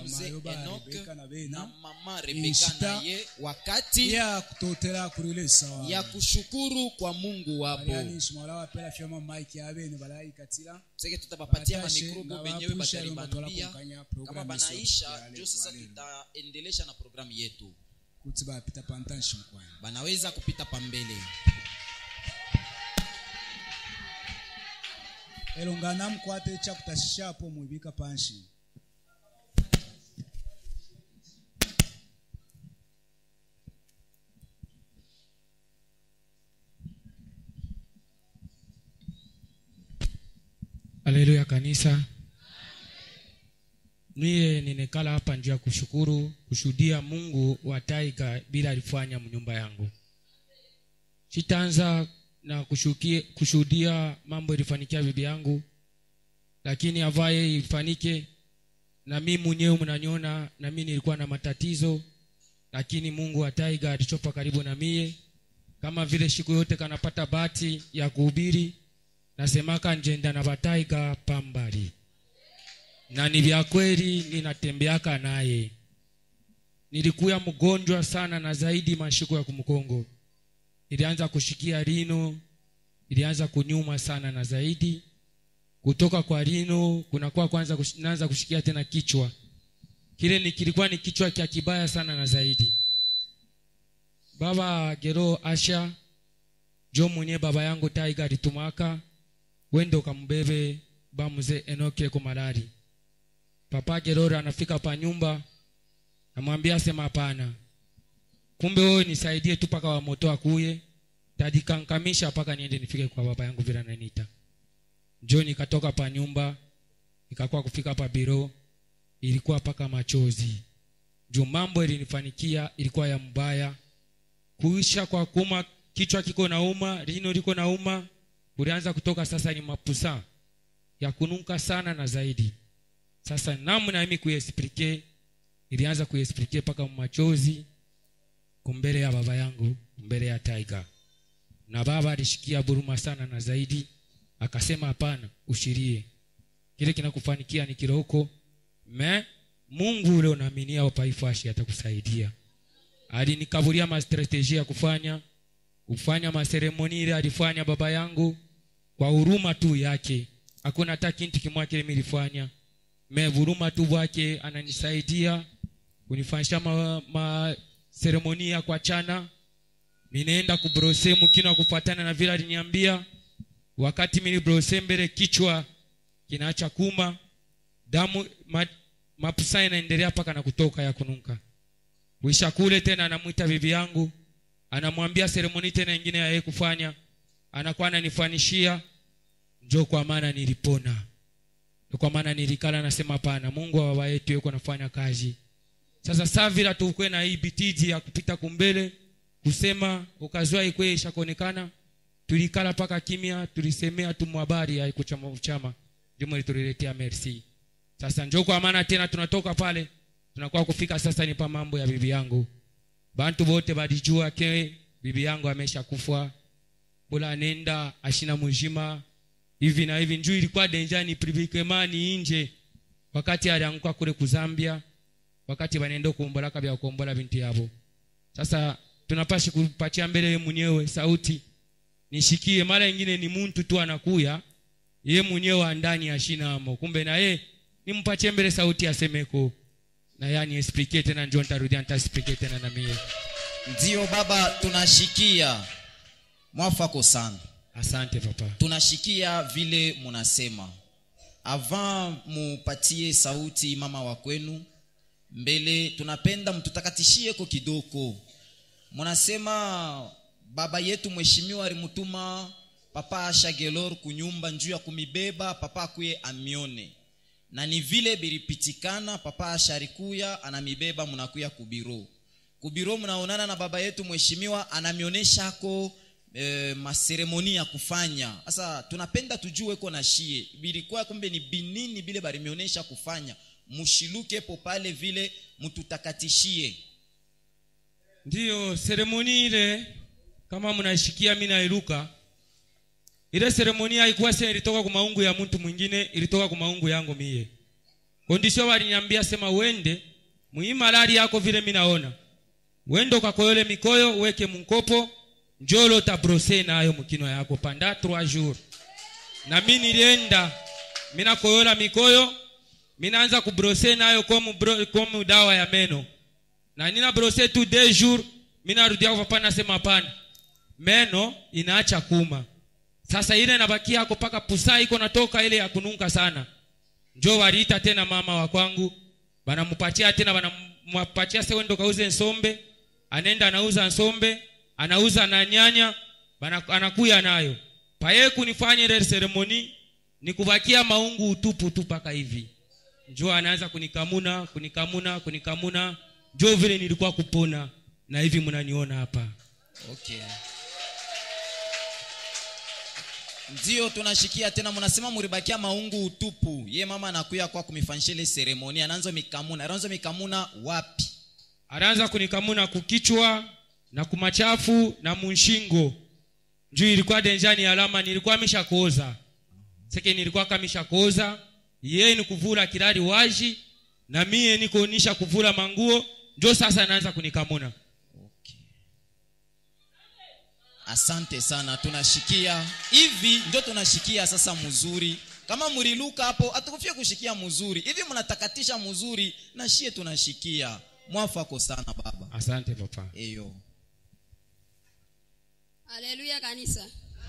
mzee Mayoba, enok Rebeka na bena. na mama rebeka Inshita. naye wakati ya kutotera kurile sawa ya kushukuru kwa mungu wapo baliani shimala wapela fyama mike abene balaikatila seke tutabapatia Batashe, mamikrobo na benyewe wapusha lomba batalibambia twala kukanya kama programu banaisha yesu ya njo sasa leo. tutaendelesha na programu yetu kuti bapita pantanshi mkwani banaweza kupita pambele elongana mkwate chakutashishapo mwibika panshi haleluya kanisa miye ninekala hapa njuu ya kushukuru kushuhudia mungu wa taiga bila alifanya mnyumba yangu sitaanza na kushukie- kushuhudia mambo ilifanikia bibi yangu lakini avaye ifanike na mi mwenyewe mnanyona na mi nilikuwa na matatizo lakini mungu wa taiga alichopa karibu na mie kama vile siku yote kanapata bati ya kuhubiri nasemaka njenda na bataiga pambali na ni vya kweli ninatembeaka naye nilikuya mgonjwa sana na zaidi mashiko ya kumkongo ilianza kushikia rino ilianza kunyuma sana na zaidi kutoka kwa rino kunakuwa kwanza kush, naanza kushikia tena kichwa kile ni kilikuwa ni kichwa kya kibaya sana na zaidi baba gero asha jo mwenye baba yangu taiga alitumaka wende ukambebe bamuze enoke ko malari papa gerora anafika pa nyumba namwambia sema hapana kumbe wewe nisaidie tu paka wa moto akuye tadikankamisha mpaka niende nifike kwa baba yangu vile ananita njo nikatoka pa nyumba nikakuwa kufika pa biro ilikuwa paka machozi juu mambo ilinifanikia ilikuwa ya mbaya kuisha kwa kuma kichwa kiko nauma lino liko nauma ulianza kutoka sasa ni mapusa ya kunuka sana na zaidi sasa namna mimi kuesplike ilianza kuesplike mpaka machozi kumbele ya baba yangu mbele ya taiga na baba alishikia buruma sana na zaidi akasema hapana ushirie kile kinakufanikia ni kiroko me mungu ule unaaminia wapaifashi atakusaidia alinikaburia mastrateji ya kufanya kufanya maseremoni ile alifanya baba yangu kwa huruma tu yake hakuna hata kintu kimwa kile milifanya me huruma tu bwake ananisaidia kunifanyisha ma, ma seremoni ya kwa chana ninaenda kubrose mkino kufuatana na vile aliniambia wakati mili brose mbele kichwa kinaacha kuma damu ma, mapusa inaendelea mpaka na kutoka ya kunuka wisha kule tena anamwita bibi yangu anamwambia seremoni tena ingine ya yeye kufanya anakuwa ananifanishia njo kwa maana nilipona Ndio kwa maana nilikala nasema hapana mungu wa baba yetu yuko nafanya kazi sasa saa vila tukwe na hii bitiji ya kupita kumbele kusema ukazua ikwe ishakuonekana tulikala paka kimya tulisemea tu mwabari ya kuchama chama jumo lituliletea merci sasa njo kwa maana tena tunatoka pale tunakuwa kufika sasa ni pa mambo ya bibi yangu bantu bote balijua ke bibi yangu amesha kufa bula nenda ashina mujima hivi na hivi njuu ilikuwa denjani privikemani inje wakati alianguka kule kuzambia wakati wanaenda kuombolaka vya kuombola binti yabo sasa tunapashi kupatia mbele ye mwenyewe sauti nishikie mara ingine ni muntu tu anakuya ye mwenyewe wa ndani ashinamo kumbe na ye nimpatie mbele sauti asemeko na yani explique tena njo ntarudia ntaexplique tena na mie ndio baba tunashikia mwafako sana asante papa tunashikia vile munasema avant mupatie sauti mama wa kwenu mbele tunapenda mtutakatishie ko kidogo munasema baba yetu mheshimiwa alimutuma papa ashagelor kunyumba njuu ya kumibeba papa akuye amione na ni vile bilipitikana papa asharikuya anamibeba munakuya kubiro kubiro mnaonana na baba yetu mheshimiwa anamionyeshako e, maseremoni ya kufanya sasa tunapenda tujue ko na shie bilikuwa kumbe ni binini bile balimionyesha kufanya mushiluke po pale vile mtutakatishie ndiyo seremoni ile kama mnaishikia mi nairuka ile seremoni haikuwa se ilitoka kwa maungu ya mtu mwingine ilitoka kwa maungu yangu mie kondisio waliniambia sema wende muhii malari yako vile mi naona wende ukakoyole mikoyo uweke munkopo njolo tabrose nayo mukino yako panda 3 jours na mi nilienda minakoyola mikoyo minaanza kubrose nayo komu, bro, komu dawa ya meno na nina brose tu deux jours minarudia kwa papa nasema hapana meno inaacha kuma sasa ile nabakia hako paka pusa iko natoka ile ya kununka sana njo waliita tena mama wa kwangu banamupatia tena banampatia sewendo kauze nsombe anaenda anauza nsombe anauza na nyanya bana, anakuya nayo paye kunifanya ile seremoni nikubakia maungu utupu tu paka hivi njo anaanza kunikamuna kunikamuna kunikamuna njo vile nilikuwa kupona na hivi mnaniona hapa okay ndio tunashikia tena mnasema muribakia maungu utupu ye mama anakuya kwa kumifanyisha ile seremoni anaanza mikamuna anaanza mikamuna wapi anaanza kunikamuna kukichwa na kumachafu na munshingo juu ilikuwa denjani alama nilikuwa mishakoza seke nilikuwa kamishakoza yeye ni kuvula kirari waji na mie niko nisha kuvula manguo njo sasa anaanza kunikamuna okay. asante sana tunashikia hivi ndio tunashikia sasa mzuri kama mliluka hapo atukufia kushikia mzuri hivi mnatakatisha mzuri na shie tunashikia mwafako sana baba asante papa eyo haleluya kanisa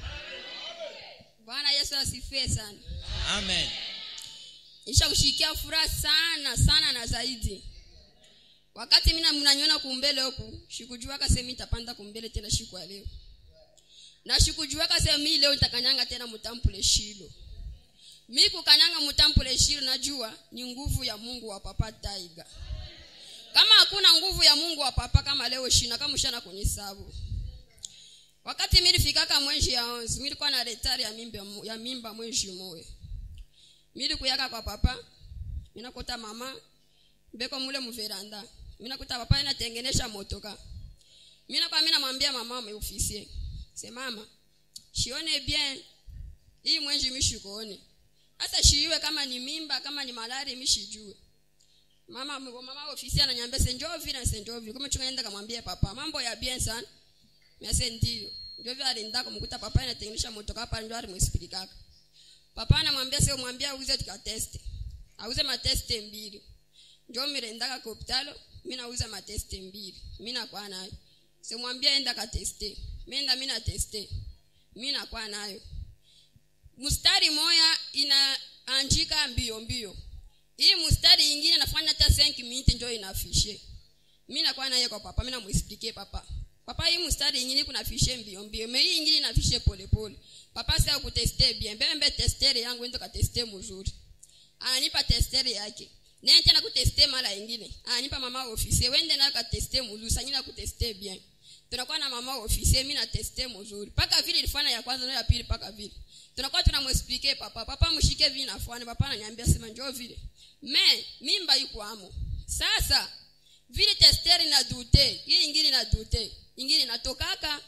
bwana yesu asifiwe sana amen nisha kushikia furaha sana sana na zaidi wakati mina mnaniona kumbele huku shikujuaka sehemu itapanda kumbele tena shiku ya leo na shikujuaka sehemu hii leo nitakanyanga tena mutampule shilo mi kukanyanga mutampule shilo najua ni nguvu ya mungu wa papa taiga kama hakuna nguvu ya mungu wa papa kama leo shina kama ushana kunisabu wakati milifikaka mwenji ya onzi milikuwa na retari ya mimba, ya mimba mwenji mowe mili kuyaka kwa papa minakuta mama mbeko mule muveranda minakuta papa inatengenesha motoka mina kwa mina mwambia mama meufisie se mama shione bien hii mwenji mishikuone hata shiiwe kama ni mimba kama ni malari mishijue mama mama ofisi ananyambia senjo vile senjo vile kama chunga nenda kamwambia papa mambo ya bien sana mese ndio ndio vile alinda kumkuta papa inatengenesha motoka hapa ndio alimwexplikaka papa anamwambia sio mwambia auze tukateste auze mateste mbili njo mirendaka kwa hospitalo mi nauza mateste mbili mi nakuwa nayo simwambia enda kateste mienda mi nateste mi nakuwa nayo mstari moya inaanjika mbio mbio hii mstari ingine nafanya hata 5 minute njo inafishe mi nakuwa naye kwa papa mi namuexplike papa papa hii mstari ingine kuna fishe mbio mbio me hii ingine inafishe pole pole papa sasa kuteste bien mbembe testere yangu ndo kateste mzuri ananipa testere yake nene tena kuteste mara ingine ananipa mama ofisi wende na kateste mzuri sasa nyina kuteste bien tunakuwa na mama ofisi mimi na teste mzuri paka vile ilifanya ya kwanza na ya pili paka vile tunakuwa tunamwexplike papa papa mshike vile nafanya papa ananiambia sema njoo vile me mimba yuko amo sasa vile testere na dute hii ingine na dute ingine natokaka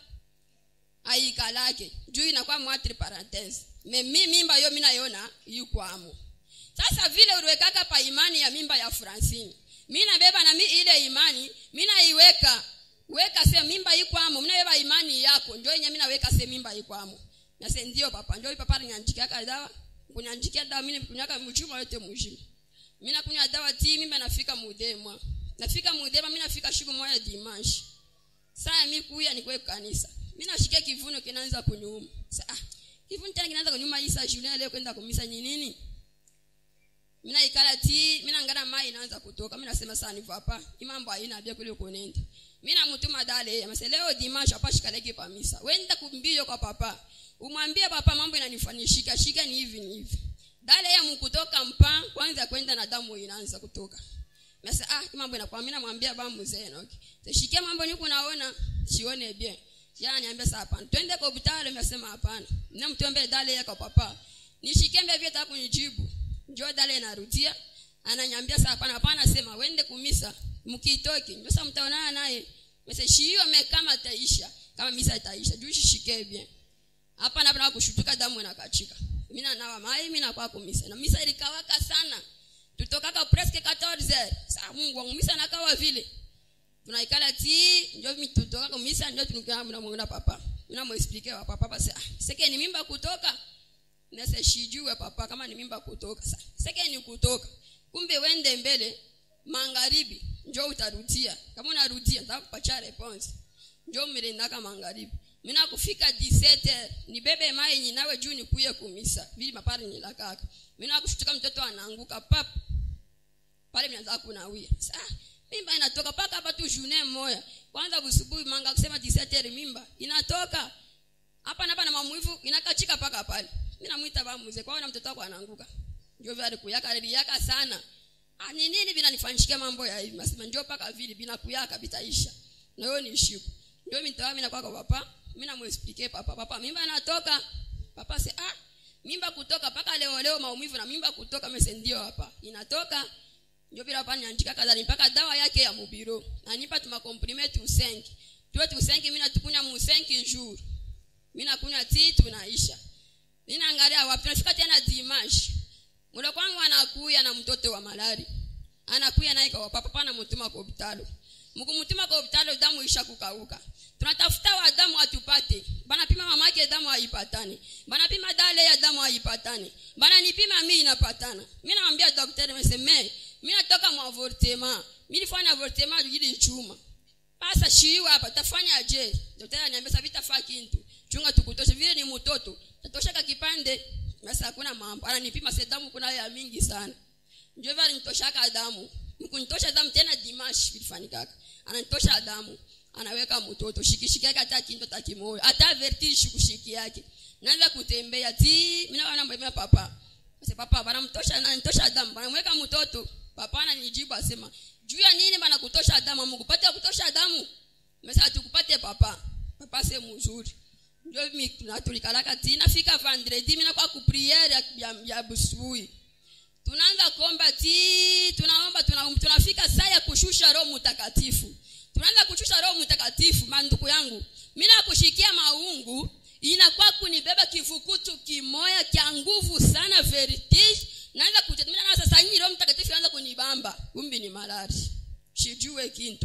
aikalake juu inakuwa mwatri parenthese me mi mimba yo minayona yukwamo sasa vile uliwekaka pa imani ya mimba ya francine mi nabeba na mi ile imani minaiweka weka se mimba ikwamo mnabeba imani yako njo yenye minaweka se mimba ikwamo nase ndio papa njo papa alinyanjikiaka dawa kunyanjikia dawa mimi kunyaka mchuma yote mujima mimi nakunywa dawa ti mimba nafika mudemwa nafika mudema mimi nafika siku moja dimanche saa mi kuya nikwe kanisa mi nashikia kivuno kinaanza kunyuma sa ah, kivuno tena kinaanza kunyuma isa julien leo kwenda kumisa ni nini mina ikala ti mina ngana mai inaanza kutoka mina sema sana ni papa imambo haina bia kule kunenda mina mutuma dale amase leo dimanche hapa shikaleke pa misa wenda kumbio kwa papa umwambie papa mambo inanifanishika shika ni hivi ni hivi dale ya mkutoka mpa kwanza kwenda na damu inaanza kutoka Masa ah mambo inakuwa mimi namwambia ba mzee no. Okay. Tashikia mambo niko naona sione bien. Yana niambia sasa hapana. Twende kwa hospitali nimesema hapana. Na mtuombe dale yako papa. Nishikie mbele vyote hapo nijibu. Njoo dale narudia. Ananiambia sasa hapana hapana sema wende kumisa. Mkitoki. Ndio sasa mtaonana naye. Masa shiyo kama taisha. Kama misa itaisha. Juu shishike bien. Hapa na kushutuka damu inakachika. Mimi nawa mai mimi nakuwa kumisa. Na misa ilikawaka sana tutokaka presque 14 saa mungu wangu misa nakawa vile tunaikala ti njo mi tutoka kumisa njo tunikana mna mwana papa mna muexplique wa papa basi ah seke ni mimba kutoka nese shijue papa kama ni mimba kutoka sa seke ni kutoka kumbe wende mbele magharibi njo utarudia kama unarudia nitakupatia response njo mlendaka magharibi mina kufika 17 nibebe mai nyinawe juu nikuye kumisa vili mapari nilakaka mina kushutuka mtoto anaanguka pap pale mnaanza kunawia sasa mimba inatoka paka hapa tu june moya kwanza busubuhi manga kusema 17 mimba inatoka hapa na hapa na mamuivu inakachika paka pale mimi namuita ba mzee kwa na mtoto wako anaanguka ndio vile kuyaka aliyaka sana ah ni nini vinanifanishikia mambo ya hivi nasema njoo paka vile bila kuyaka bitaisha na hiyo ni shiku ndio mimi nitawa mimi nakuwa kwa papa mimi namuexplique papa papa mimba inatoka papa se ah mimba kutoka paka leo leo maumivu na mimba kutoka mese ndio hapa inatoka ndio bila hapa niandika kadhani mpaka dawa yake ya mubiro nanipa tuma comprimate usenki tuwe tusenki mimi natukunya musenki jour mimi nakunywa tii tunaisha mimi naangalia wapi tunafika tena dimanche muda kwangu anakuya na mtoto wa malari anakuya naye kwa papa pana mtuma kwa hospitali mkumtuma kwa hospitali damu isha kukauka tunatafuta wa damu atupate bana pima mama yake damu haipatani bana pima dale ya damu haipatani bana nipima mimi inapatana mimi namwambia daktari mseme mimi natoka mwa avortement mimi nifanya avortement ili chuma sasa shiwa hapa tafanya je daktari ananiambia sasa vitafaa kintu chunga tukutoshe vile ni mtoto tatosha kipande sasa hakuna mambo ananipima sasa damu kuna ya mingi sana ndio vile nitoshaka damu mkunitosha damu tena dimash vilifanyikaka ananitosha damu anaweka mtoto shikishiki yake hata kinto takimoyo hata vertige kushiki yake naanza kutembea ti mimi naona mbona papa sasa papa bana mtosha ananitosha damu bana mweka mtoto papa ananijibu asema juu ya nini bana kutosha damu Mungu pate kutosha damu mesa tukupate papa papa se mzuri ndio mimi tunatulikalaka tina fika vendredi mimi nakuwa ku priere ya, ya, ya busubuhi tunaanza kuomba ti tunaomba tuna, tunafika saa ya kushusha roho mtakatifu tunaanza kushusha roho mtakatifu manduku yangu mimi nakushikia maungu inakuwa kunibeba kivukutu kimoya kya nguvu sana vertige naanza kutetemeka na sasa hii roho mtakatifu inaanza kunibamba kumbi ni malari sijue kintu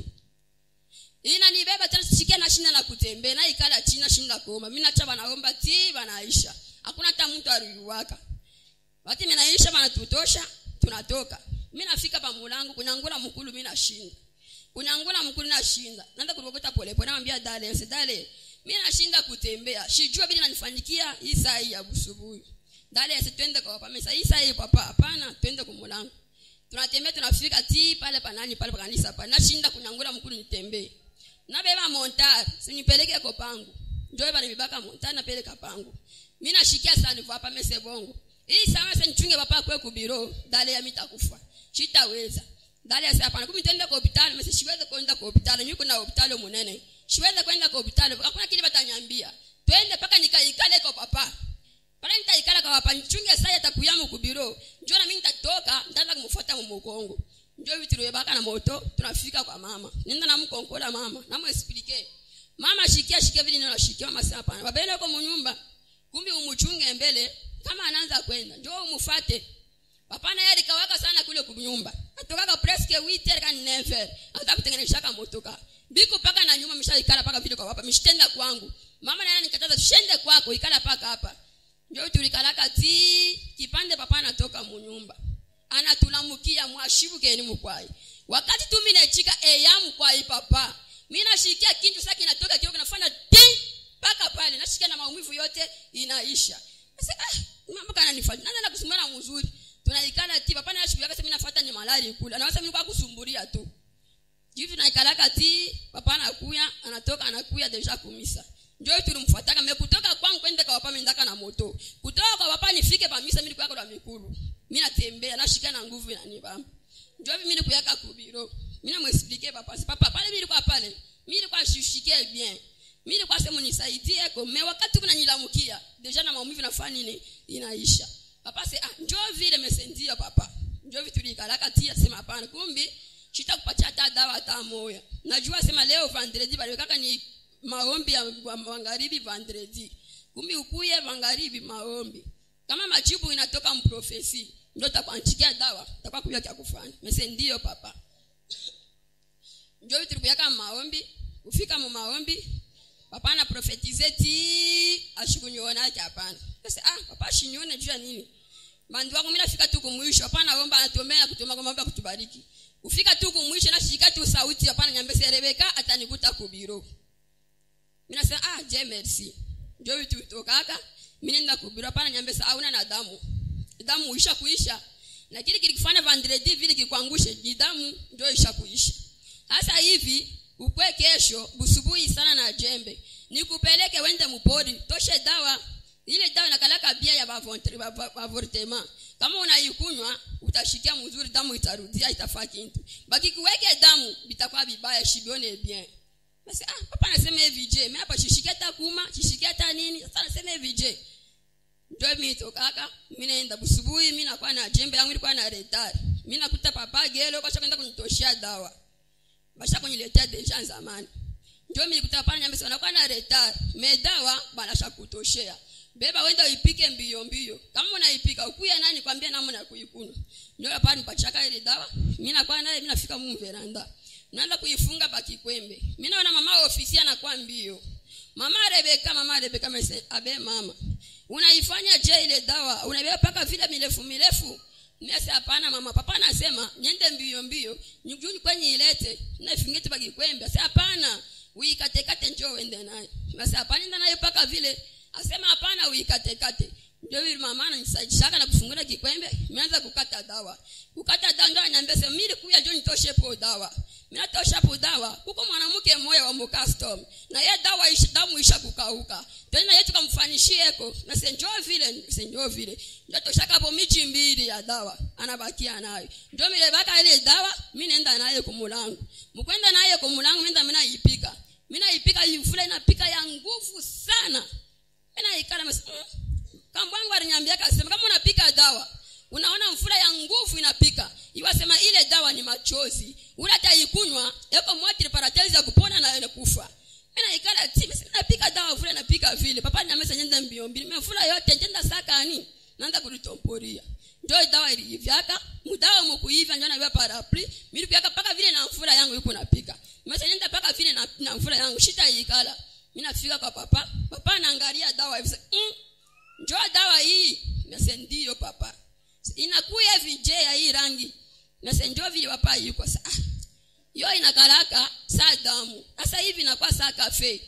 inanibeba tena sikia na shinda na kutembea na ikala china shinda kuomba mimi nacha banaomba ti banaisha hakuna hata mtu aliuwaka Wakati minaisha banatutosha tunatoka. Mimi nafika pa mulango kunyangula mkulu mimi nashinda. Kunyangula mkulu nashinda. Naanza kurokota pole pole namwambia dale, nse dale. Mimi nashinda kutembea. Sijua bila nanifanyikia hii saa hii ya busubuhi. Dale nse twende kwa papa. Mesa hii saa hii papa hapana twende kwa mulango. Tunatembea tunafika ti pale panani pale pa kanisa pale. Nashinda kunyangula mkulu nitembee. Nabeba montar, sinipeleke kwa pangu. Njoo bali mibaka montar napeleka pangu. Mimi nashikia sana kwa hapa mese bongo hii sana sasa nichunge papa kwe kubiro dale ya mitakufa chitaweza dale sasa hapana kumi twende kwa hospitali mimi siweze kwenda kwa hospitali mimi kuna hospitali munene siweze kwenda kwa hospitali hakuna kile batanyambia twende paka nikaikale kwa papa pale nitaikala kwa papa nichunge sasa atakuyamu kubiro njoo na mimi nitatoka nitaanza kumfuata mumukongo njoo vitu baka na moto tunafika kwa mama nenda na mkonkola mama na muexplique mama shikia shikia vile neno shikia mama sasa hapana baba yako munyumba kumbi umuchunge mbele kama anaanza kwenda njoo umfuate papa naye alikawaka sana kule kunyumba atokaka presque 8 kan 9 hata kutengeneza kama motoka biko paka na nyuma mshaikala paka vile kwa papa mshtenda kwangu mama naye anikataza shende kwako ikala paka hapa njoo tulikalaka ti kipande papa anatoka munyumba anatulamukia mwashibu keni mkwai wakati tu mimi nachika eyamu kwai papa mimi nashikia kintu sasa kinatoka kio kinafanya ti paka pale nashikia na maumivu yote inaisha sasa ah mambo kana nifanya nani nakusumbua mzuri tunaikala ti papa na shughuli yake mimi nafuata ni malari kula na sasa mimi kwa kusumbulia tu hivi tunaikalaka ti papa anakuya anatoka anakuya deja kumisa ndio tulimfuataka mimi kutoka kwangu kwenda kwa papa mimi na moto kutoka kwa papa nifike pa misa mimi kwa kwa mikulu mimi natembea nashika na nguvu na nibamba ndio mimi nikuyaka kubiro mimi namwexplique papa papa pale mimi kwa pale mimi nilikuwa shushikie bien mimi nilikuwa sema nisaidie kome wakati kuna nilamukia deja na maumivu nafanya nini inaisha papa se ah njoo vile mesendia papa njoo vitu likalaka tia sema hapana kumbi sitakupatia hata dawa hata moya najua sema leo vendredi bali kaka ni maombi ya magharibi vendredi kumbi ukuye magharibi maombi kama majibu inatoka mprofesi ndio takuandikia dawa takuwa kujua kya kufanya mese ndio papa njo tulikuyaka maombi kufika mu maombi papa na profetize ti ashikunyona yake hapana sasa ah papa shinyone juu ya nini bandu wako mimi nafika tu kumwisho hapana naomba anatuombea na kutuomba kwamba kutubariki kufika tu kumwisho na shika tu sauti hapana nyambe Rebeka atanikuta kubiro mimi nasema ah je merci ndio vitu vitokaka mimi nenda kubiro hapana nyambe sa hauna na damu damu isha kuisha na kile kilikufanya vendredi vile kikwangushe ni damu ndio isha kuisha sasa hivi ukwe kesho busubuhi sana na jembe nikupeleke wende mupori toshe dawa ile dawa inakalaka bia ya bavontre- ba- ba- avortement kama unaikunywa utashikia mzuri damu itarudia itafaa kintu bakikuweke damu bitakuwa bibaya shibione bien basi ah papa anasema hivi je mimi hapa shishikia hata kuma shishikia hata nini sasa anasema hivi je ndio mimi tokaka mimi naenda busubuhi mimi nakuwa na jembe yangu ilikuwa na retard mimi nakuta papa gelo kwa kwenda kunitoshia dawa basha kuniletea deja zamani ndio mimi nikuta pale nyambe sana kwa na retard medawa banasha kutoshea beba wenda uipike mbio mbio kama unaipika ukuye nani kwambia namna ya kuikuna ndio hapa nipachaka ile dawa mimi nakuwa naye mimi nafika mu veranda naanza kuifunga baki kwembe mimi naona mama wa ofisi anakuwa mbio mama Rebeka mama Rebeka mese abe mama unaifanya je ile dawa unabeba paka vile mirefu mirefu Nese hapana mama papa anasema niende mbio mbio nyujuni kwenye ilete na ifingete baki kwembe asa hapana uikate kate njoo uende naye basi hapana nenda nayo paka vile asema hapana uikate kate ndio vile mama ananisaidia na kufungura kikwembe nimeanza kukata dawa kukata dawa ndio ananiambia sema mimi kuya njoo nitoshe po dawa mimi natosha po dawa huko mwanamke mmoja wa mukastom na ye dawa isha, damu isha kukauka tena yetu kamfanishieko na senjoo vile senjoo vile ndio toshaka hapo michi mbili ya dawa anabakia nayo ndio mile baka ile dawa mimi naenda naye kumulangu mkwenda naye kumulangu mimi mimi naipika mimi naipika ifule inapika ya nguvu sana mimi naikala mas mm. kambwangu aliniambia akasema kama unapika dawa unaona mfura ya nguvu inapika iwasema ile dawa ni machozi ule ataikunywa yako mwati parateli za kupona na ile kufa mimi naikala ti mimi napika dawa vile napika vile papa ni amesa nyenda mbio mbili mimi mfura yote njenda sakani naanza kulitomporia ndio dawa ilivyaka mudawa mkuiva ndio na parapli mimi kuyaka paka vile na mfura yangu yuko napika mimi nyenda paka vile na, na mfura yangu shita ikala mimi nafika kwa papa papa anaangalia dawa hivi mm, njoo dawa hii nase ndio papa inakuya vije ya hii rangi nase njoo vile papa yuko sa ah, yo inakaraka saa damu sasa hivi inakuwa saa kafe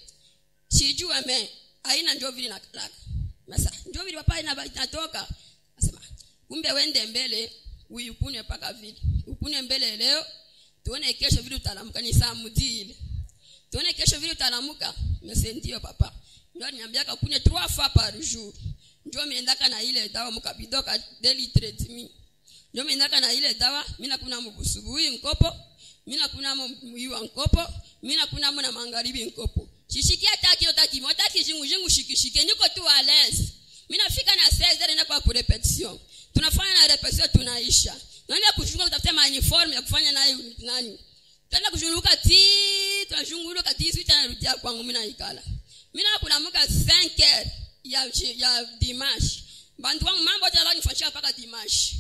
sijua me haina njoo vile inakaraka sasa njoo vile papa ina- inatoka nasema kumbe wende mbele uikune paka vile ukune mbele leo tuone kesho vile utalamuka ni saa mudile tuone kesho vile utalamuka nase ndio papa ndio niambiaka kunywe trois fois par jour ndio miendaka na ile dawa mukabidoka daily treatment ndio miendaka na ile dawa mimi nakuna mubusubuhi nkopo mimi nakuna muiwa nkopo mimi nakuna na magharibi nkopo shishikia taki yotaki motaki jingu jingu shikishike niko tu à l'aise mimi nafika na 16 na kwa repetition tunafanya na repetition tunaisha naenda kushunga kutafuta ma uniform ya kufanya nayo nani tena kushunguka ti tunashunguka ti sisi tunarudia kwangu mimi naikala mimi nakulamuka 5 heures ya ya dimanche bantu wangu mambo yote lazima nifanyisha mpaka dimanche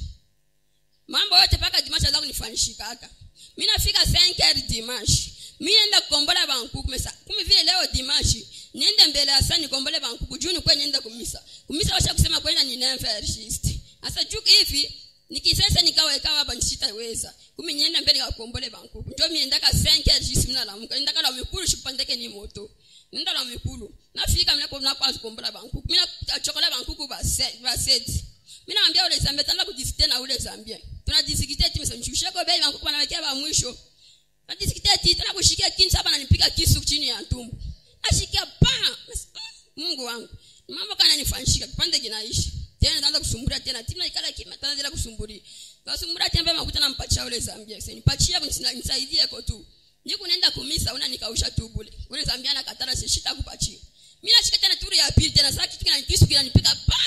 mambo yote mpaka dimanche lazima nifanyishikaka mimi nafika 5 heures dimanche mimi naenda kukombola bankuku mesa kumi vile leo dimanche niende mbele ya sani nikombole bankuku juu ni kwenye niende kumisa kumisa washa kusema kwenda ni neverist sasa juu hivi nikisesa nikawa ikawa hapa nisitaweza kumi niende mbele ya kukombole bankuku ndio mimi ndaka 5 heures jisi mimi nalamuka ndaka la mikulu shipandeke ni moto nenda la mikulu nafika mimi napo napo kukombola bankuku mimi nachokola bankuku ba se- ba seti mimi naambia ule zambia tanda kudisikite na ule zambia tunadisikite timu mshusheko bei bankuku wanawekea ba mwisho najisikite ati tena kushikia kini saba nanipiga kisu chini ya tumbo nashikia pa Mungu wangu mambo kana nifanyishika kipande kinaishi tena naanza kusumburia tena timu ikala kima tena zile kusumburia nasumburia tena makuta nampatia ule Zambia sasa nipatia nisaidie ko tu niko naenda kumisa una nikausha tu bule ule Zambia na katara sishita kupatia mimi nashika tena turu ya pili tena sasa kitu kina kisu kinanipiga pa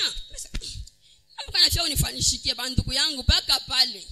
mambo kana fia unifanishikie banduku yangu paka pale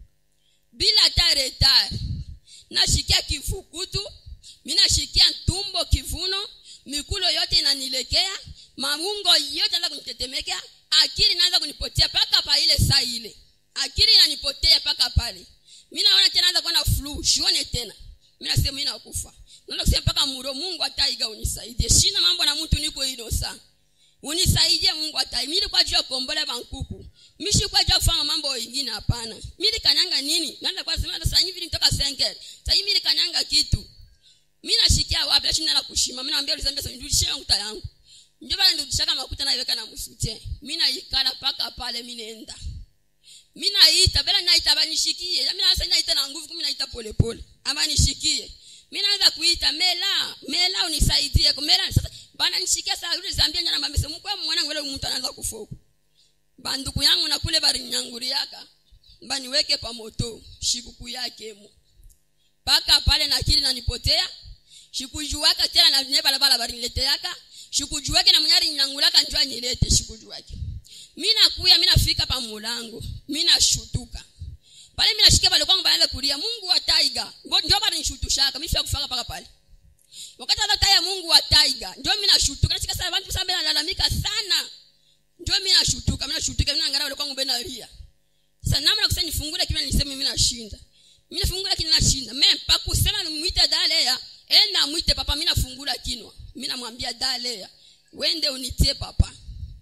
bila hata retard nashikia kifukutu minashikia tumbo kivuno mikulo yote inanilekea maungo yote naanza kunitetemekea akili naanza kunipotea paka pa ile saa ile akili inanipotea paka pale mi naona tena naanza kuwa na flu sione tena mi nasema mi nakufa naenda kusema mpaka muro mungu ataiga unisaidie shina mambo na mtu niko ino saa unisaidie mungu atai mili kwa juu ya kuombola bankuku mishi kwa juu ya kufanya mambo ingine hapana mili kanyanga nini naenda kwa sema sasa hivi nitoka senger sasa hivi mili kanyanga kitu mimi nashikia wapi lakini na kushima mimi naambia ulizambia sasa nirudishie makuta yangu ndio bana nirudishaka makuta na iweka na msutie mimi naikala paka pale mimi naenda mimi naita bela naita banishikie mimi naanza naita na nguvu mimi naita pole pole ama nishikie mimi naanza kuita mela mela unisaidie mela sasa bana nishikia saa yule zambia nyana mambese mkwe mwana ngwele mtu anaanza kufoka banduku yangu na kule bari nyanguriaka baniweke pa moto shikuku yake mu paka pale na akili nanipotea shikujuaka tena na nye balabala barinileteaka shikujuake na mnyari nyangulaka njua nilete shikujuake mi nakuya mi nafika pa mulango mi nashutuka pale mi nashikia bale kwangu banaanza kulia mungu wa taiga ndio barinishutushaka mi fika kufaka paka pale wakati hata taya mungu wa taiga ndio mi nashutuka nashika sana bantu sana nalalamika sana ndio mi nashutuka mi nashutuka mi naangalia bale kwangu benalia sasa namna kusema nifungule kile niseme mimi nashinda mimi nafungula kile nashinda mimi pa kusema nimuite dalea enda muite papa mimi nafungula kinwa mimi namwambia dalea wende unitie papa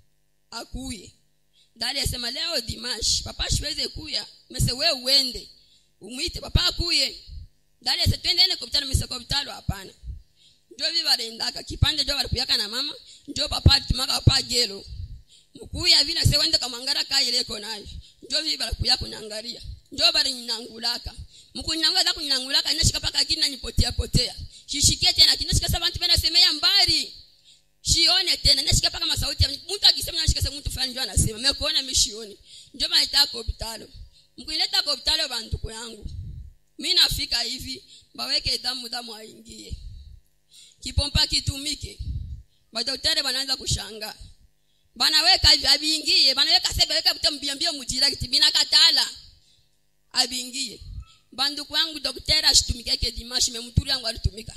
akuye dalea sema leo dimash papa siweze kuya mese wewe uende umuite papa akuye dalea sasa twende ene kopitalo mese kopitalo hapana ndio viva rendaka kipande ndio walikuyaka na mama ndio papa tumaka papa gelo mkuya vile se wende kamangara kaileko nayo ndio viva walikuyaka kunyangalia ndio bali ninangulaka mkunyangula za kunyangulaka inashika paka kina nipotea potea shishikie tena kinashika sasa bantu bena semea mbali shione tena nashika paka masauti ya mtu akisema nashika sasa mtu fulani ndio anasema mimi kuona mimi shioni ndio maana itako hospitali mkuileta kwa hospitali bantu yangu mimi nafika hivi baweke damu damu aingie kipompa kitumike madaktari wanaanza kushangaa banaweka hivi abiingie banaweka sebe weka mtambiambia mujira kitibina katala abingie banduku wangu daktari ashitumikake dimashi me muturi yangu alitumika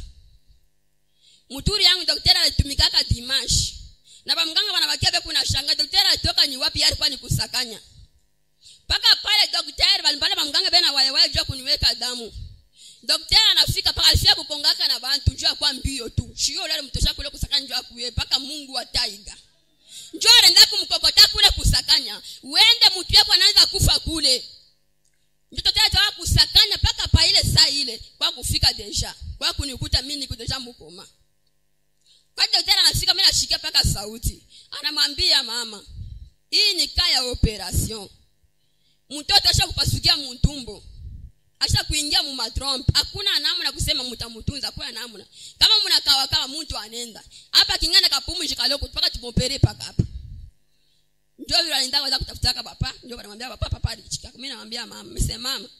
muturi yangu daktari alitumikaka dimashi na bamganga banabakia beku na shanga daktari alitoka ni wapi alikuwa ni kusakanya paka pale daktari balimbale bamganga bena walewaye jua kuniweka damu daktari anafika paka alifia kukongaka na bantu jua kwa mbio tu shio lale mtosha kule kusakanya jua kuye paka mungu wa taiga njoo anaenda kumkokota kule kusakanya uende mtu yako anaanza kufa kule mtoto tena tawa kusakanya paka pa ile saa ile kwa kufika deja kwa kunikuta mimi niko deja mkoma kwa daktari anafika mimi nashikia paka sauti anamwambia mama hii ni kaya operation mtoto asha kupasukia mtumbo asha kuingia mu matrompe hakuna namna kusema mtamutunza hakuna namna kama mnakawa kama mtu anenda hapa kingana kapumu shikaloko paka tupopere paka hapa ndio vile anaenda kwanza kutafutaka papa ndio wanamwambia papa papa alichika mimi namwambia mama msema mama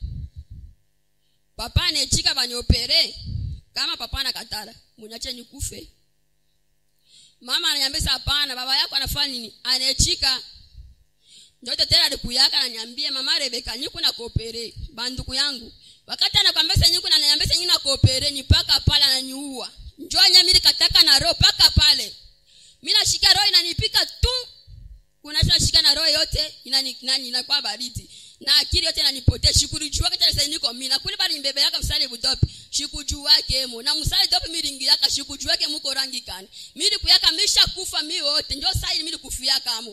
papa anechika baniopere kama papa anakatala munyache nikufe mama ananiambia hapana baba yako anafanya nini anechika ndio tena alikuyaka ananiambia mama Rebeka niko na koopere banduku yangu wakati anakwambia sasa niko na ananiambia sasa niko na koopere ni paka pale ananiua njoo nyamiri kataka na roho paka pale mimi nashika roho inanipika tu kuna tunashika na roho yote inani nani inakuwa baridi na akili yote inanipotea shikurijua kata sasa niko mimi na kule bali mbebe yaka msali budopi shikujua kemo na msali dopi miringi yaka shikujua ke muko rangi kani mimi kuyaka misha kufa mimi wote ndio sasa mimi kufia kamo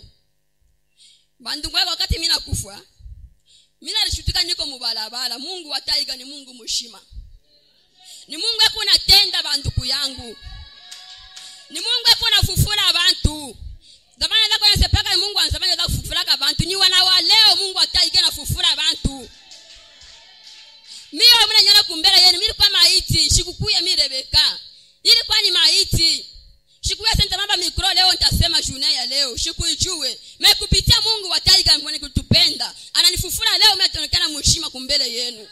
bandu kwa wakati mimi nakufa mimi nalishutuka niko mubalabala Mungu wataiga ni Mungu mushima ni Mungu yako natenda banduku yangu ni Mungu yako nafufura abantu zamani zako nasepaka Mungu anasema za kufufura abantu ni wana wa leo Mungu ataiga na fufura abantu mimi mimi nyana kumbele yenu mimi kwa maiti shikukuya mimi Rebeka ilikuwa ni maiti shikuya senta mamba mikro leo nitasema juna ya leo shikuijue mekupitia Mungu wa taiga mwenye kutupenda ananifufura leo mmetonekana mheshima kumbele yenu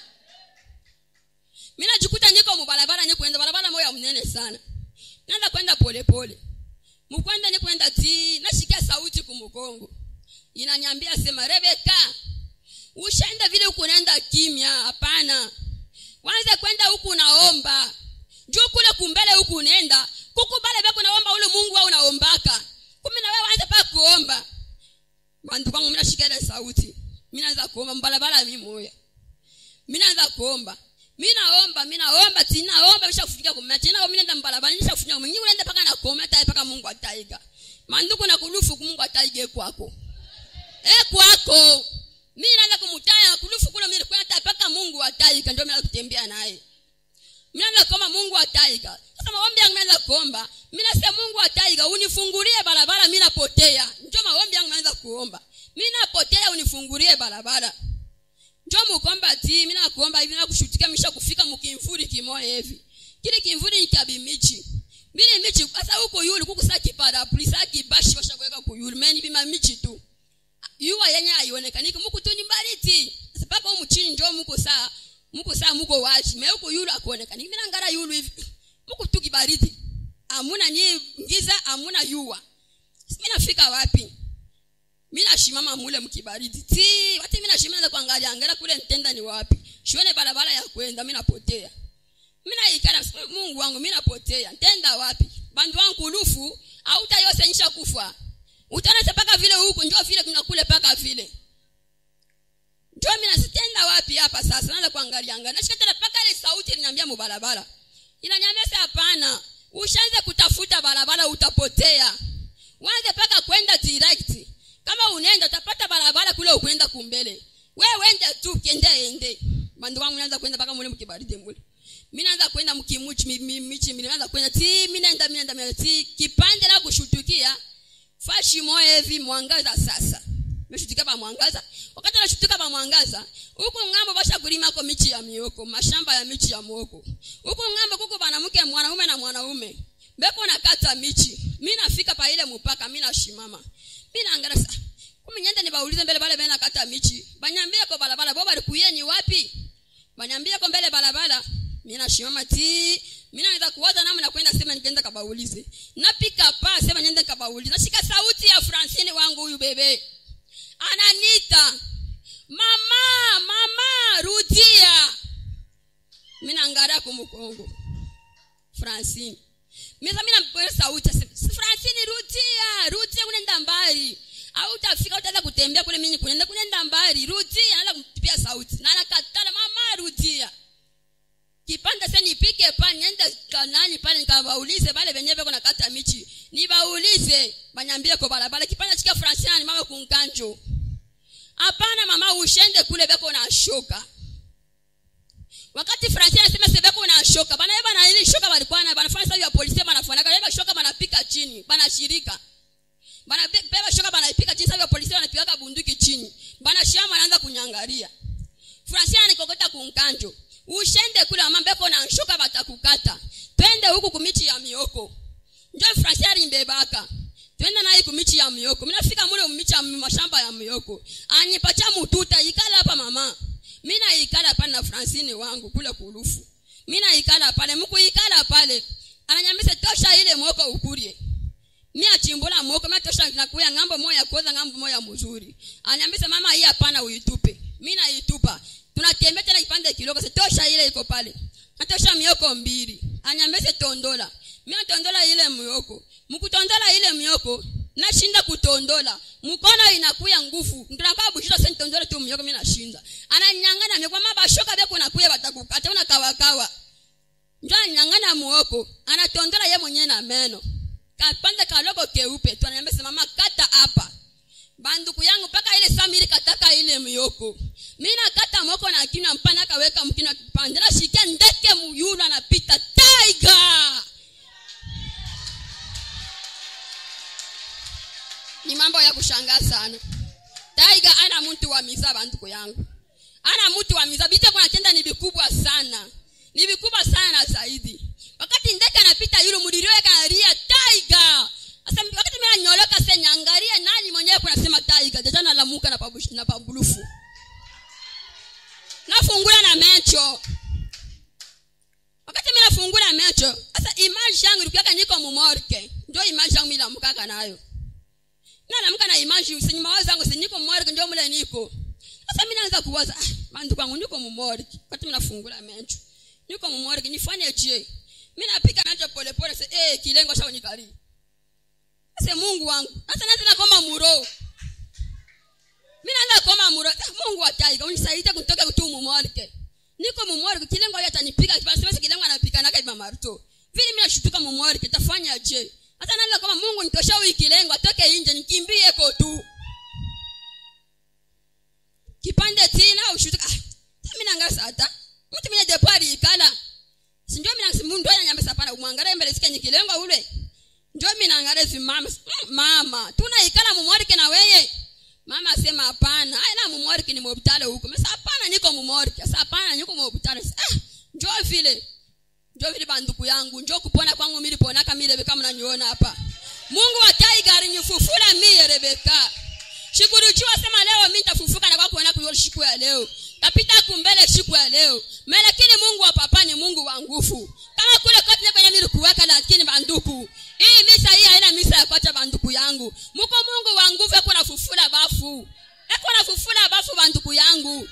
mimi najikuta niko mubarabara niko kwenda barabara moja mnene sana naanza kwenda pole pole mkwenda ni kwenda ti nashikia sauti kumukongo inanyambia sema Rebeka ushaenda vile huku unaenda kimya hapana wanze kwenda huku unaomba juu kule kumbele huku unaenda kukubale beko naomba ule Mungu au unaombaka kumi na wewe anza pa kuomba bantu kwangu mimi nashika ile sauti mimi naanza kuomba mbalabala mimi moya mimi naanza kuomba mimi naomba mimi naomba tena naomba kisha kufika kumna tena mimi naenda mbalabala nisha kufika mimi naenda paka na kuomba hata paka Mungu ataiga manduku na kulufu Mungu ataige kwako eh kwako mimi naanza kumtaya na kulufu kule mimi kwenda hata paka Mungu ataiga ndio mimi kutembea naye mimi naanza kuomba Mungu ataiga sasa maombi yangu naanza kuomba mimi nasema Mungu ataiga unifungulie barabara mimi napotea ndio maombi yangu naanza kuomba mimi napotea unifungulie barabara njo mukomba ti mimi nakuomba hivi nakushutika misha kufika mukimvuri kimoya hivi kile kimvuri ni kabimichi mimi michi sasa huko yule kuko saki parapluie saki bashi basha kuweka kuyule mimi bima michi tu yuwa yenye haionekani muku tu nyumbariti sababu huko chini njo muko saa muko saa muko wachi mimi huko yule akuonekani mimi nangara yule hivi muko tu kibariti amuna ni ngiza amuna yuwa mimi nafika wapi mimi nashimama mule mkibaridi ti wati mimi nashimama kuangalia angalia kule ntenda ni wapi shione barabara ya kwenda mimi napotea mimi naikana Mungu wangu mimi napotea ntenda wapi bandu wangu kulufu au tayose nisha kufa utaona paka vile huko njoo vile kuna kule paka vile njoo mimi nasitenda wapi hapa sasa naanza kuangalia angalia nashika tena paka ile sauti inaniambia mubarabara inaniambia sasa hapana ushaanze kutafuta barabara utapotea uanze paka kwenda direct kama unaenda utapata barabara kule ukwenda kumbele wewe ende tu kende ende bandu wangu naanza kwenda paka mule mkibaridi mule mimi naanza kwenda mkimuchi michi mimi naanza kwenda ti mimi naenda mimi naenda mimi ti kipande la kushutukia fashi moyo hivi mwangaza sasa meshutukia pa mwangaza wakati nashutuka pa mwangaza huko ngambo basha kulima kwa michi ya mioko mashamba ya michi ya muoko huko ngambo kuko mwanamke mwanaume na mwanaume beko nakata michi mimi nafika pa ile mpaka mimi nashimama mimi naangalia sasa kumi nyenda nibaulize mbele bale bena kata michi banyambia kwa barabara bo bali kuyeni wapi banyambia kwa mbele barabara mimi nashimama ti mimi naweza kuwaza namna kwenda sema nikaenda kabaulize napika pa sema niende kabaulize nashika sauti ya Francine wangu huyu bebe ananita mama mama rudia mimi naangalia kumkongo Francine mimi mimi nampa sauti Francine rudia rudia unaenda mbali au utafika utaanza kutembea kule mimi kunaenda kunaenda mbali rudia anaanza kumpipia sauti na anakatala mama rudia kipande sasa nipike pa niende kanani pale nikawaulize pale wenyewe kuna kata michi nibaulize banyambie kwa barabara kipande chika Francine ni mama kunkanjo hapana mama ushende kule beko na shoka wakati Francine anasema sebeko na shoka bana yeba na ile shoka walikuwa na banafanya sababu ya polisi banafanya kama shoka banapika chini bana shirika bana beba shoka banapika chini sababu ya polisi wanapiga bunduki chini bana shama anaanza kunyangalia Francine anikokota kunkanjo ushende kule mama beko na shoka batakukata twende huku kumichi ya mioko ndio Francine alimbebaka twende naye kumichi ya mioko mimi nafika mule kumichi ya mashamba ya mioko anipacha mututa ikala hapa mama mimi naikala pale na Francine wangu kule kulufu mimi naikala pale mkuikala pale ananyambia tosha ile mwoko ukurie mimi achimbula mwoko mimi tosha nakuya ngambo moja kuoza ngambo moja mzuri ananyambia mama hii hapana uitupe mimi naitupa tunatembea tena kipande kidogo tosha ile iko pale natosha mioko mbili anyambia tondola mimi natondola ile mioko mkutondola ile mioko nashinda kutondola mkono inakuya nguvu ndinakuwa bushira sasa nitondola tu mioko mimi nashinda ananyang'ana mioko mama bashoka beko nakuya batakukata una kawa kawa ndio ananyang'ana muoko anatondola ye mwenyewe na meno kapande kaloko keupe tu ananiambia mama kata hapa banduku yangu mpaka ile samiri kataka ile mioko mimi nakata moko na kinywa mpana akaweka mkinywa kipande na shikia ndeke muyulu anapita tiger ni mambo ya kushangaza sana taiga ana mtu wa miza banduku yangu ana mtu wa miza bicho kuna tenda ni vikubwa sana ni vikubwa sana zaidi wakati ndeke anapita yule mudirio kanalia taiga sasa wakati mimi nanyoloka sasa nyangalie nani mwenyewe kuna sema taiga jaja na lamuka na pabushi na pabulufu nafungula na mecho wakati mimi nafungula mecho sasa image yangu ilikuwa niko mumorke ndio image yangu ila mkaka nayo na naamka na image usinyi mawazo yangu si niko mmorke ndio mle niko sasa mimi naanza kuwaza ah bandu kwangu niko mmorke wakati mimi nafungula mecho niko mmorke nifanye je mimi napika mecho pole pole sasa eh kilengo sha unikali ase mungu wangu sasa naanza nakoma muro mi naanza koma muro Sasa mungu ataiga unisaidie kutoka kutu mumorike niko mumorike kilengo hiyo atanipiga kipasema kilengo anapika naka iba maruto vile mimi nashutuka mumorike tafanya je hata naanza kama mungu nitosha huyu kilengo atoke nje nikimbie ko tu kipande tina ushutuka ah mimi nangasa hata mtu mwenye depari ikala sinjo mina simundu aya nyambe sapana umwangara mbele sike nyikilengo ule njo mina ngare si mama mm, mama tuna ikala mumorike na weye mama asema hapana aya na mumorike ni mobitale huko mesa hapana niko mumorike sasa hapana niko mobitale ah njo vile njo vile banduku yangu njo kupona kwangu mili pona kama ile kama mnaniona hapa Mungu wa Tiger nyufufula mie Rebeka Shikurujiwa sema leo mimi nitafufuka na kwa kuona kwa siku ya leo. Tapita kumbele siku ya leo. Me lakini Mungu wa papa ni Mungu wa nguvu. Kama kule kote kwenye nilikuweka lakini banduku. Hii misa hii haina misa ya kwacha banduku yangu. Muko Mungu wa nguvu eko nafufula bafu. Eko nafufula bafu banduku yangu.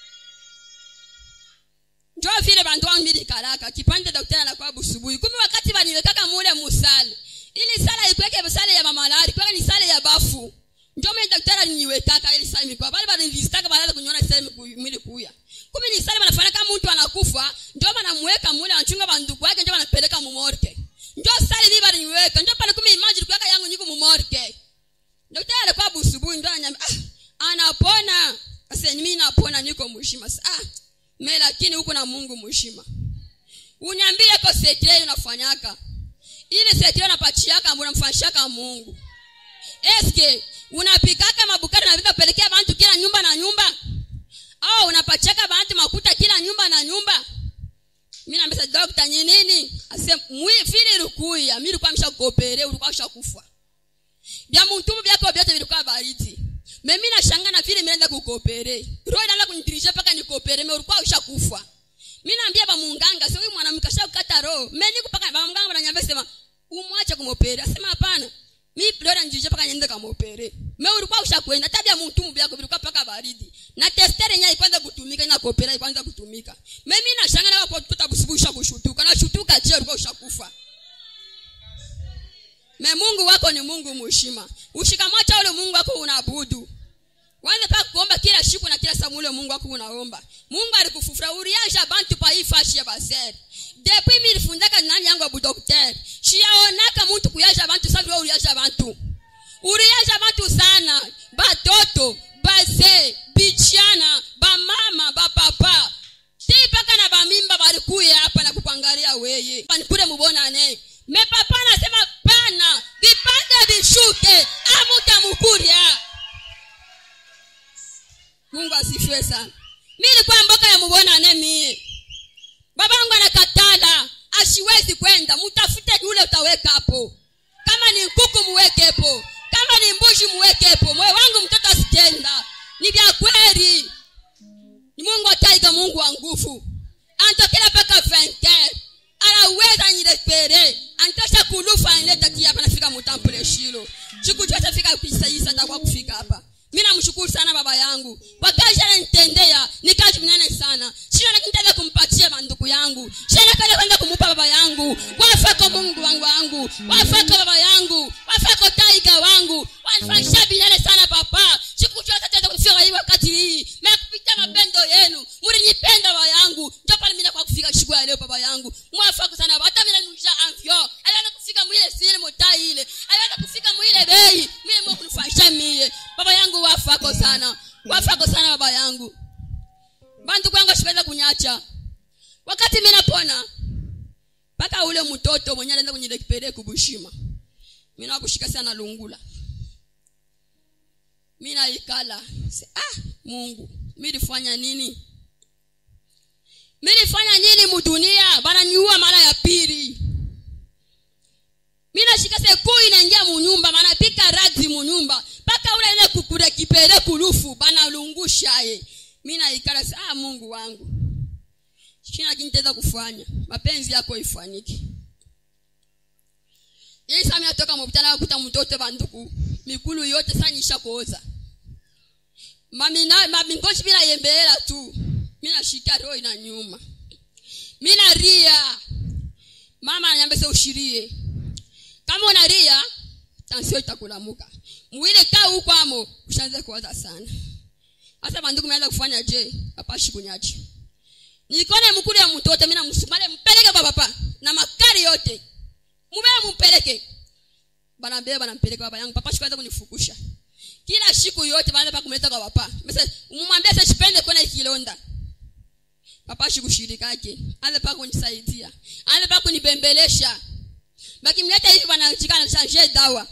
Njoo vile bandu wangu mili karaka. Kipande daktari anakuwa busubuhi. Kumi wakati baniwekaka mule musali. Ili sala ikweke sala ya mamalari. Kwa ni sala ya bafu ndio mimi daktari aliniwekaka ili sasa mikwa bali bali nilistaka baada kuniona sasa mwili kuya kumbe ni sasa wanafanya kama mtu anakufa ndio wanamweka mule anachunga banduku wake ndio wanapeleka mumorke ndio sasa hivi bali niweka ndio pale kumbe imagine kuweka yangu niko mumorke daktari alikuwa busubuhi ndio ananiambia ah anapona sasa mimi napona niko mshima ah mimi lakini huko na Mungu mshima uniambie kwa sekretari unafanyaka ile sekretari unapachiaka mbona mfanyishaka Mungu eske unapikaka mabukari na pelekea bantu kila nyumba na nyumba au unapachaka bantu makuta kila nyumba na nyumba mimi naambia dokta ni nini ase mwi vile rukuya mimi nilikuwa mshakopere ulikuwa ushakufa bya mtumbu byako byote vilikuwa baridi mimi nashanga na vile nimeenda kukopere roho inaanza kunidirisha paka nikopere mimi ulikuwa ushakufa mimi naambia ba munganga sio huyu mwanamke ashakata roho mimi niko paka ba munganga ananiambia sema umwache kumopere asema hapana mi lora njije paka nyende kama opere me ulikuwa ushakwenda tabia mtu byako bilikuwa paka baridi na testere nyai kwanza kutumika na kopera kwanza kutumika mimi na shanga na kwa tuta busubusha kushutuka na shutuka je ulikuwa ushakufa me Mungu wako ni Mungu mheshima ushikamata ule Mungu wako unaabudu Wanza paka kuomba kila siku na kila saa ule Mungu wako unaomba. Mungu alikufufura uriaja bantu pa hii fashi ya baseri. Depuis mimi nilifundaka nani yangu abu docteur. Shiaonaka mtu kuyaja bantu sababu wewe uriaja bantu. Uriaja bantu sana. Batoto, baze, bichana, bamama, bapapa. Ti paka na bamimba balikuya hapa na kupangalia weye. Panikule mubonane. Me papa anasema pana, vipande vishuke, amuta mukuria. Mungu asifiwe sana. Mimi nilikuwa mboka ya mubonane mie. Babangu anakatala, asiwezi kwenda, mtafute yule utaweka hapo. Kama ni kuku muwekepo, kama ni mbuzi muwekepo. Moyo wangu mtoto asitenda. Ni vya kweli. Ni Mungu ataiga Mungu wa nguvu. Antokela paka venke. Anaweza nyilepere. Antosha kulufa anileta kia hapa nafika mutampule shilo. Sikujua tafika kuisaidia atakuwa kufika hapa mimi namshukuru sana baba yangu kwa kazi ananitendea ni kazi mnene sana sio nakitaka kumpatia banduku yangu sio nakenda kwenda kumupa baba yangu wafako Mungu wangu wangu wafako baba yangu wafako taiga wangu wanifanyisha binene sana papa sikujua tata kufika hii wakati hii mekupita mapendo yenu mlinipenda baba yangu ndio pale mimi kwa kufika siku ya leo baba yangu mwafako sana hata mimi nusha amfyo alianza kufika mwile sile motai ile alianza kufika mwile bei mimi mwa kunifanyisha mie baba yangu wafako sana wafako sana baba yangu bantu kwangu ashikaza kunyacha wakati mimi napona mpaka ule mtoto mwenye anaenda kwenye lekipere kubushima mimi nakushika sana lungula mimi naikala ah Mungu mimi nilifanya nini mimi nilifanya nini mudunia bana niua mara ya pili mimi nashika sekuu inaingia munyumba maana pika razi munyumba mpaka ule ile kukure kipere kulufu bana lungusha ye mimi naikala ah Mungu wangu sina kiniteza kufanya mapenzi yako ifanyike yeye sasa atoka mubitana kuta mtoto banduku mikulu yote sasa nisha kuoza mami na mami ngoshi bila yembela tu mimi nashika roho ina nyuma mimi naria mama ananiambia ushirie kama unalia tansio itakulamuka mwile kaa huko amo ushaanza kuwaza sana hasa bandugu meanza kufanya je apashi kunyachi nilikone mkulu ya mtoto mimi namsumale mpeleke kwa papa na makari yote mumee mumpeleke banambele banampeleka baba yangu papa shikaanza kunifukusha kila siku yote baada pa kumleta kwa papa mse umwambie sasa sipende kwenda kilonda papa shikushirikake ale pa kunisaidia ale pa kunibembelesha bakimleta hivi banachikana change dawa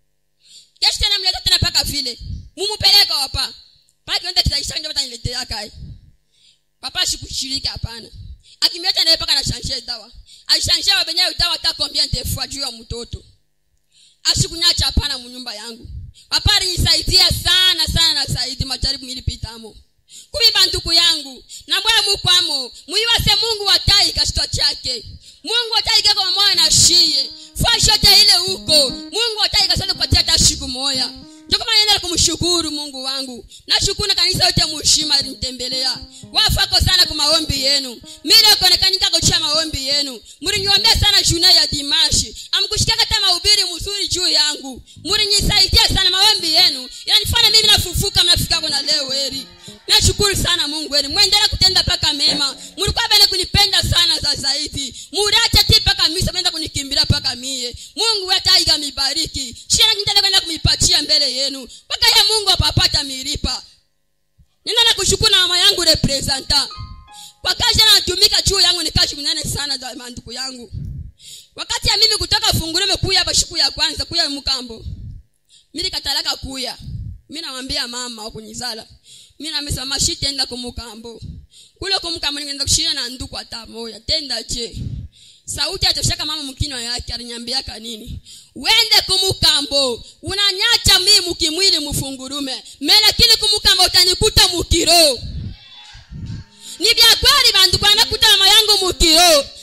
kesho tena mleta tena paka vile mumupeleka wapa paka kienda kitaisha ndio bataniletea kai papa shikushiriki hapana akimleta naye paka na change dawa alishanjia wabenyewe dawa hata combien de fois juu ya mtoto asikunyacha hapana munyumba yangu papa alinisaidia sana sana na saidi majaribu milipitamo kumi banduku yangu na mbwe mukwamo muiwase mungu watai kashitwa chake mungu watai kako mamoya na shiye fashote ile huko mungu watai kasante kupatia hata shiku moya ndokoma nenda kumshukuru mungu wangu nashukuru na kanisa yote mushima linitembelea wafako sana kwa maombi yenu mile konekanika kuchia maombi yenu muliniombea sana juna ya dimashi amkushikaka hata mahubiri mzuri juu yangu mulinisaidia sana maombi yenu yanifanya mimi nafufuka mnafikako na leo heri nashukuru sana mungu wenu mwendelea kutenda paka mema mulikuwa bene kunipenda sana za zaidi murache ti paka misa menda kunikimbilia paka mie mungu wataiga mibariki shira nitenda kwenda kumipatia mbele yenu mpaka ye mungu apapata milipa nenda na kushukuru na mama yangu representa kwa kazi anatumika juu yangu ni kazi mnene sana za manduku yangu wakati ya mimi kutoka fungurume kuya hapa siku ya kwanza kuya mukambo mimi katalaka kuya mimi namwambia mama wakunizala mimi namesema mashi tenda kumukambo kule kumukambo ningeenda kushia na nduku hata moja tenda je sauti atoshaka mama mkinwa yake aliniambiaka nini wende kumukambo unanyacha mimi mukimwili mufungurume melakini kumukambo utanikuta mukiro ni vya kweli bandu kwanakuta mama yangu mukiro